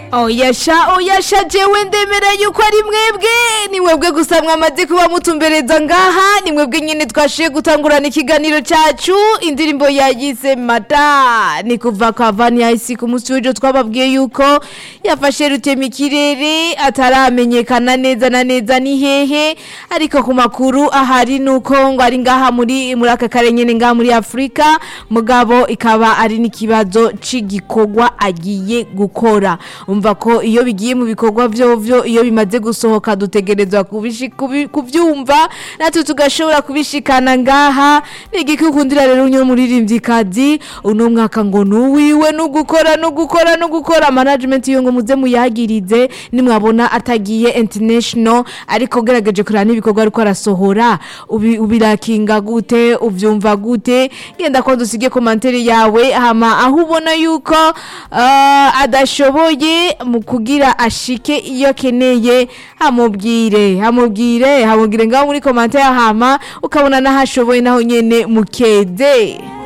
oyasha oyasha jewe ndemera yuko ari mwebwe ni mwebwe gusa mwamaze kuba mutumbereza ngaha ni mwebwe nyine twashiye gutangurana ikiganiro cacu indirimbo yayise mata ni kuva kwa vani ice ku munsi w'ejo twababwiye yuko yafashe rutema ikirere ataramenyekana neza na neza ni hehe ariko ku makuru ahari nuko ngo ari ngaha muri muri aka kare nyene ngaha muri afurika mugabo ikaba ari n'ikibazo c'igikorwa agiye gukora umva ko iyo bigiye mu bikorwa vyovyo iyo bimaze gusohoka dutegerezwa kubishi- kubi- kuvyumva natwe tugashobora kubishikana ngaha nigiki ukundira rero unyo muririmvyikazi uno mwaka ngo nuwiwe nugukora nugukora nugukora management iyo ngo muze muyagirize nimwabona atagiye international ariko gerageje kurana n'ibikorwa ariko arasohora ubi- ubirakinga gute uvyumva gute genda ko dusige komantere yawe hama aho ubona yuko uh, adashoboye mu kugira ashike iyo akeneye hamubwire hamubwire hamubwire ngaho muri komantere hama ukabona n'aho ashoboye naho nyene mukeze